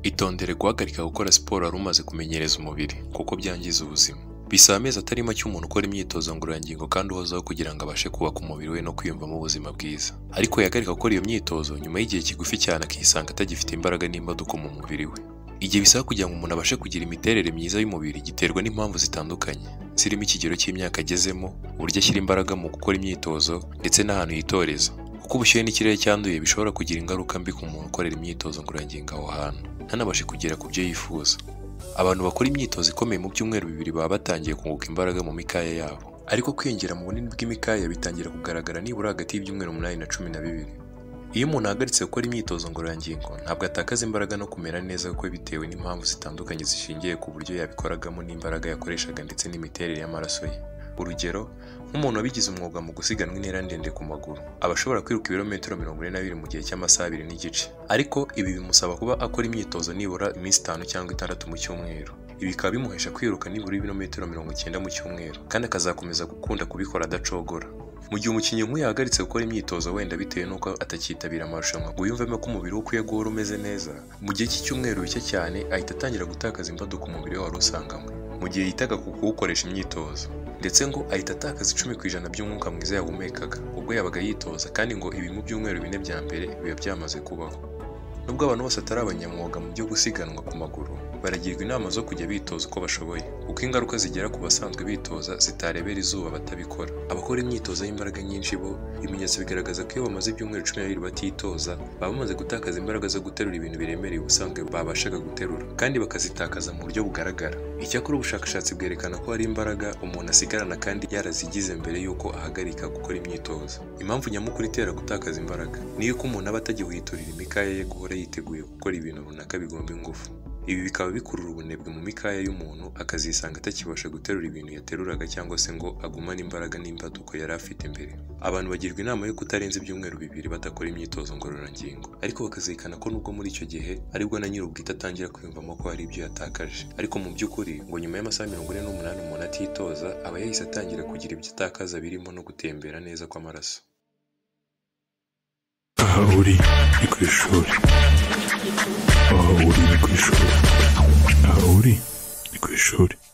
Itondere guhagarika gukora siporo wari umaze kumenyereza umubiri kuko byangiza ubuzima. Bisaba amezi atari make umuntu ukora imyitozo ngororangingo kandi uhozaho kugira ngo abashe kubaka umubiri we no kwiyumvamo ubuzima bwiza. Ariko yahagarika gukora iyo myitozo nyuma y'igihe kigufi cyane akisanga atagifite imbaraga n'imbaduko mu mubiri we. Igihe bisaba kugira ngo umuntu abashe kugira imiterere myiza y'umubiri giterwa n'impamvu zitandukanye, zirimo ikigero cy'imyaka agezemo, uburyo ashyira imbaraga mu gukora imyitozo ndetse n'ahantu yitoreza. Kuko ubushyuhe n'ikirere cyanduye bishobora kugira ingaruka mbi ku muntu ukorera imyitozo ngororangingo aho hantu, ntanabashe kugera ku byo yifuza. Abantu bakora imyitozo ikomeye mu byumweru bibiri baba batangiye kunguka imbaraga mu mikaya yabo. Ariko kwiyongera mu bunini bw'imikaya bitangira kugaragara nibura hagati y'ibyumweru umunani na cumi na bibiri. Iyo umuntu ahagaritse gukora imyitozo ngororangingo ntabwo atakaza imbaraga no kumera neza kwe bitewe n'impamvu zitandukanye zishingiye ku buryo yabikoragamo n'imbaraga yakoreshaga ndetse n'imiterere y'amaraso ye. Urugero nk'umuntu wabigize umwuga mu gusiganwa intera ndende ku maguru, aba ashobora kwiruka ibirometero mirongo ine na bibiri mu gihe cy'amasaha abiri n'igice. Ariko ibi bimusaba kuba akora imyitozo nibura iminsi itanu cyangwa itandatu mu cyumweru. Ibi bikaba bimuhesha kwiruka nibura ibirometero mirongo icyenda mu cyumweru kandi akazakomeza gukunda kubikora adacogora. Mu gihe umukinnyi nk'uyu yahagaritse gukora imyitozo wenda bitewe n'uko atakitabira amarushanwa ngo yumvemo ko umubiri we ukwiye guhora umeze neza, mu gihe cy'icyumweru bike cyane ahita atangira gutakaza imbaduko umubiri we wari usanganywe, mu gihe yitaga ku kuwukoresha imyitozo. Ndetse ngo ahita atakaza icumi ku ijana by'umwuka mwiza yahumekaga ubwo yabaga yitoza kandi ngo ibi mu byumweru bine bya mbere biba byamaze kubaho. Nubwo abantu bose atari abanyamwuga mu byo gusiganwa ku maguru, baragirwa inama zo kujya bitoza uko bashoboye kuko ingaruka zigera ku basanzwe bitoza zitarebera izuba batabikora. Abakora imyitozo y'imbaraga nyinshi bo, ibimenyetso bigaragaza ko iyo bamaze ibyumweru cumi na bibiri batitoza, baba bamaze gutakaza imbaraga zo guterura ibintu biremereye ubusanzwe babashaga guterura kandi bakazitakaza mu buryo bugaragara. Icyakora ubushakashatsi bwerekana ko hari imbaraga umuntu asigarana kandi yarazigize mbere y'uko ahagarika gukora imyitozo. Impamvu nyamukuru itera gutakaza imbaraga ni iy'uko umuntu aba atagihwiturira imikaya ye guhora yiteguye gukora ibintu runaka bigomba ingufu. Ibi bikaba bikurura ubunebwe mu mikaya y'umuntu akazisanga atakibasha guterura ibintu yateruraga cyangwa se ngo agumane imbaraga n'imbaduko yari afite mbere. Abantu bagirwa inama yo kutarenza ibyumweru bibiri badakora imyitozo ngororangingo, ariko bakazirikana ko nubwo muri icyo gihe aribwo na nyiri ubwite atangira kwiyumvamo ko hari ibyo yatakaje. Ariko mu by'ukuri ngo nyuma y'amasaha mirongo ine n'umunani umuntu atitoza aba yahise atangira kugira ibyo atakaza birimo no gutembera neza kw'amaraso. Aha uri ni ku ishuri. Aha uri ni ku ishuri. Aha uri ni ku ishuri.